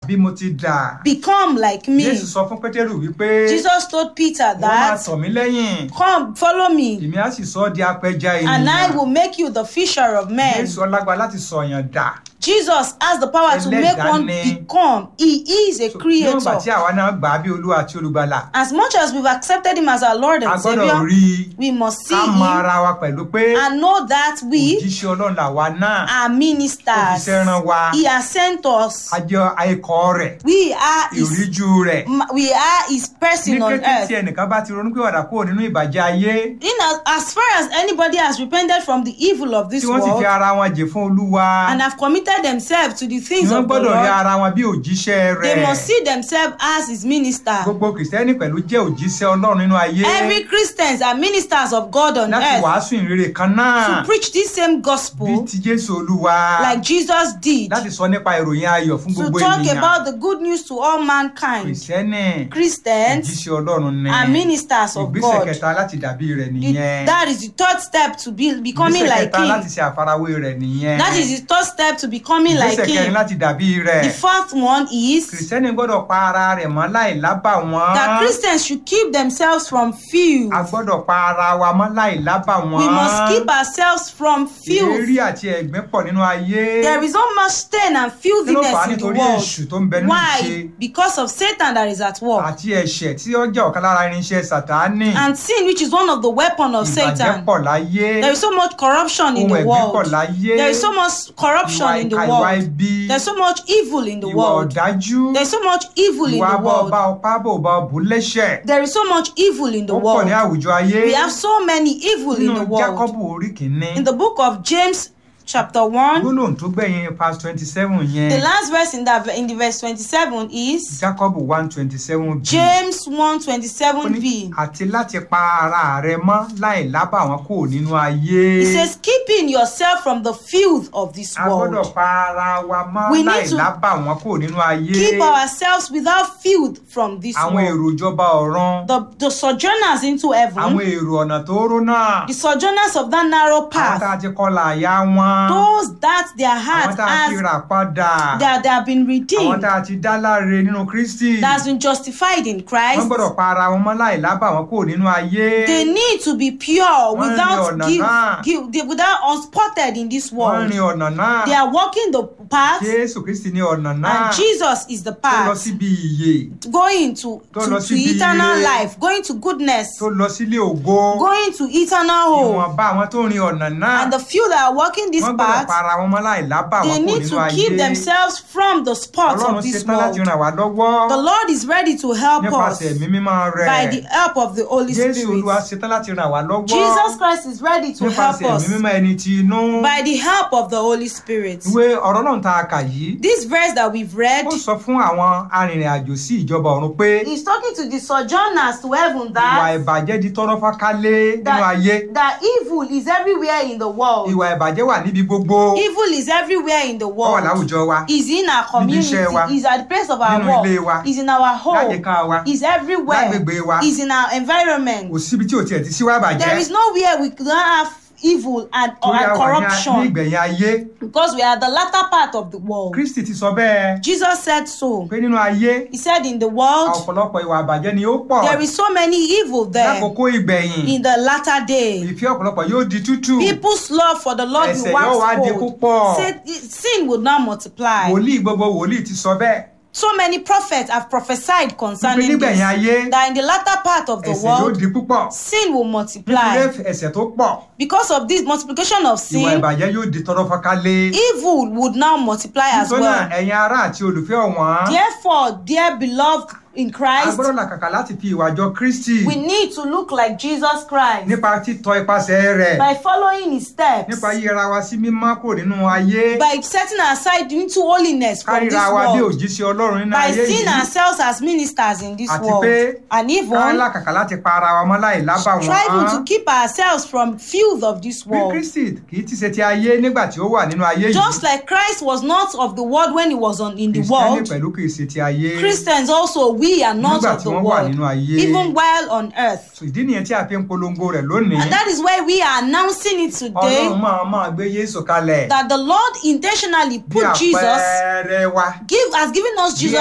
bí mo ti dà become like me. jésù sọ fún pétérù wípé Jesus told Peter wọ́n máa that, tọ̀ mí lẹ́yìn Come, follow me, èmi á sì sọ ọ́ di apẹja and I ènìyàn will make you the fisher of men. jésù ọlágbá láti sọ̀yàn dà Jesus has the power to make one Ẹlẹ́dàá become. He is a níwọ̀n bá tí creator. àwa náà gbà á bí olúwa àti olùgbàlà As much as we've accepted him as our Lord a and gbọ́dọ̀ Savior, rí i we must see ká mọ him ara wa pẹ̀lú pé and know that we òjíṣẹ́ ọlọ́run làwa náà are ministers. Ó fi iṣẹ́ rán wa. He has sent us. a jẹ́ ikọ̀ rẹ̀ We are his, ìríjú rẹ̀ we are his ní person on kété tí earth. ẹnìkan bá ti ronú pé wàdà kúrò nínú ìbàjẹ́ ayé In as, as far as anybody has repented from the evil of this tí wọ́n sì fi world ara wọn jè fún olúwa and have committed themselves to the ni things wọ́n of the gbọ́dọ̀ rí Lord, ara wọn bí òjíṣẹ́ they rẹ̀ must see themselves as his minister. gbogbo kìrìsìtẹ́nì pẹ̀lú jẹ́ òjíṣẹ́ ọlọ́run nínú ayé Every Christians are ministers of God on láti earth wàásù ìrere kan náà to preach this same bí gospel ti jésù olúwa like Jesus did. láti sọ nípa ìròyìn ayọ̀ fún To gbogbo talk ènìyàn about the good news to all mankind. kìrìsìtẹ́nì Christians òjíṣẹ́ ọlọ́run ni are ministers of ìgbésẹ̀ God. kẹta láti dàbí rẹ̀ The- nìyẹn that is the third step to be becoming ìgbésẹ̀ like kẹta láti him. ṣe àfarawé rẹ̀ nìyẹn That is the third step to becoming like ìgbésẹ̀ kẹrin him. láti dàbí rẹ̀ The fourth one is kìrìsìtẹ́nì gbọ́dọ̀ pa ara rẹ̀ mọ́ láì lábà wọ́n that Christians should keep themselves from filth. a gbọ́dọ̀ pa ara wa mọ́ láì lábà wọ́n We must keep ourselves from filth. èérí àti ẹ̀gbin pọ̀ nínú ayé There is so much stain and kí ló fà á filthiness in the nítorí world. èṣù tó ń bẹ nínú ìṣe Why? Because of Satan that is at work. àti ẹ̀ṣẹ̀ tí ó jẹ́ ọ̀kan lára irinṣẹ́ sàtáánì And sin, which is one of the weapons of ìbàjẹ́ Satan. pọ̀ láyé There is so much corruption in ohun the ẹ̀gbin pọ̀ world. láyé There is so much corruption ìwà in the ìkà ìwà world. ibi There's so much evil in the ìwà world. ọ̀dájú There's so much evil in ìwà the bá world. ọba ọpá bò bá ọbù lẹ́ṣẹ̀ There is so much evil in the ó pọ̀ ní world. àwùjọ ayé We have so many evil in nínú the world. jákọ́bù orí kìíní In the book of James, chapter 1, gbólóhùn tó gbẹ̀yìn past twenty seven the yẹn last verse in that in the verse 27 is jákọ́bù one twenty seven b James 1 ó ní 27b. àti láti pa ara rẹ mọ́ láì lábà wọn kúrò nínú ayé It says, keeping yourself from the filth of this a gbọ́dọ̀ world. pa ara wa mọ́ We need láì to lábà wọn kúrò nínú ayé Keep ourselves without filth from this àwọn world. èrò ìjọba ọ̀run The, the sojourners into àwọn heaven, èrò ọ̀nà tóóró náà the sojourners of that narrow àwọn tá a path, ti kọlà àyà wọn those that their àwọn heart tá a ti has rà padà that they have been àwọn redeemed, tá a ti dá láre nínú kristi that has been justified in wọ́n Christ. gbọ́dọ̀ pa ara wọn mọ́ láì lábà wọn kúrò nínú ayé They need to be pure Wọ́n without rin ọ̀nà give, náà. give, they- without unspotted in this wọ́n world. rin ọ̀nà náà They are walking the path, jésù kristi ní ọ̀nà náà and Jesus is the tó lọ path. síbi ìyè Going to, Tó to, lọ to síbi eternal ire. life, going to goodness, tó lọ sílé ògo going to eternal home. ìwọ̀nba àwọn tó rin ọ̀nà náà And the few that are walking this wọ́n gbọ́dọ̀ path, pa ara wọn mọ́ láì lábà they wọn kúrò need nínú to ayé keep themselves from the spots ọlọ́run of this ṣetán láti world. ràn wá lọ́wọ́ The Lord is ready to help us nípasẹ̀ ẹ̀mí mímọ́ rẹ̀ by the help of the Holy jésù olúwa Spirit. ṣetán láti ràn wá lọ́wọ́ Jesus Christ is ready to help nípasẹ̀ us ẹ̀mí mímọ́ ẹni ti inú by the help of the Holy Spirit. ìwé ọ̀rọ̀ náà tá a kà yìí This verse that we've read ó sọ fún àwọn arìnrìn-àjò sí ìjọba ọ̀run pé is talking to the sojourners to heaven ìwà that, ìbàjẹ́ di tọ́rọ́ fákálé nínú that, ayé that evil is everywhere in the world. ìwà ìbàjẹ́ wà níbi gbogbo Evil is everywhere in the ó wà world. láwùjọ wa Is in our community, iṣẹ́ wa, is at the place of our nínú ilé wa, work, is in our home, láyìíká wa is everywhere, lágbègbè wa is in our environment. kò síbi tí ò tiẹ̀ ti síwá There ìbàjẹ́ is nowhere we don't have evil and, or, torí and a wà ní corruption ìgbẹ̀yìn ayé because we are the latter part of the world. kristi ti sọ bẹ́ẹ̀ Jesus said so. pé nínú ayé He said in the world ọ̀pọ̀lọpọ̀ ìwà ìbàjẹ́ ni ó pọ̀ there is so many evil there lákòókò ìgbẹ̀yìn in the latter day. ìfẹ́ ọ̀pọ̀lọpọ̀ yóò di tútù People's love for the Lord ẹ̀ṣẹ̀ will yóò wá di wax cold. púpọ̀ Sin- Sin would not multiply. wòlíì gbogbo wòlíì ti sọ bẹ́ẹ̀ So many prophets have prophesied wípé concerning nígbẹ̀yìn ayé this. That in the latter part of the ẹ̀ṣẹ̀ yóò world, di púpọ̀ sin will nítorí multiply. ẹ̀ṣẹ̀ tó pọ̀ Because of this multiplication of ìwà sin, ìbàjẹ́ yóò di tọrọ fọ́kálé evil would now multiply as nítorí náà well. ẹ̀yin ará àti olùfẹ́ ọ̀wọ́n Therefore, dear beloved in a Christ, gbọ́dọ̀ làkàkà láti fi ìwà jọ kristi we need to look like Jesus Christ nípa títọ ipasẹ̀ rẹ̀ by following his steps, nípa yíyẹra wa sí mímọ́ kúrò nínú ayé by setting aside into holiness from this kárìíra wa bí world, òjíṣẹ́ ọlọ́run nínú by ayé seeing yìí ourselves as ministers in this Àti world, pé and ká even làkàkà láti pa ara wa mọ́ láì lábà striving to wọ́n keep ourselves from filth of this bí world. kristi kì í ti ṣe ti ayé nígbà tí ó wà nínú ayé yìí Just like Christ was not of the world when he was on in the kristẹni world, pẹ̀lú kì í ṣe ti ayé Christians also we are not nígbà of tí the wọ́n wà world, nínú ayé even while on earth. So, ìdí nìyẹn tí a fi ń polongo rẹ̀ lónìí And that is why we are announcing it today ọlọ́run máa máa gbé yéésù kalẹ̀ that the Lord intentionally bí put Jesus, àpẹẹrẹ wa give, has given us bí Jesus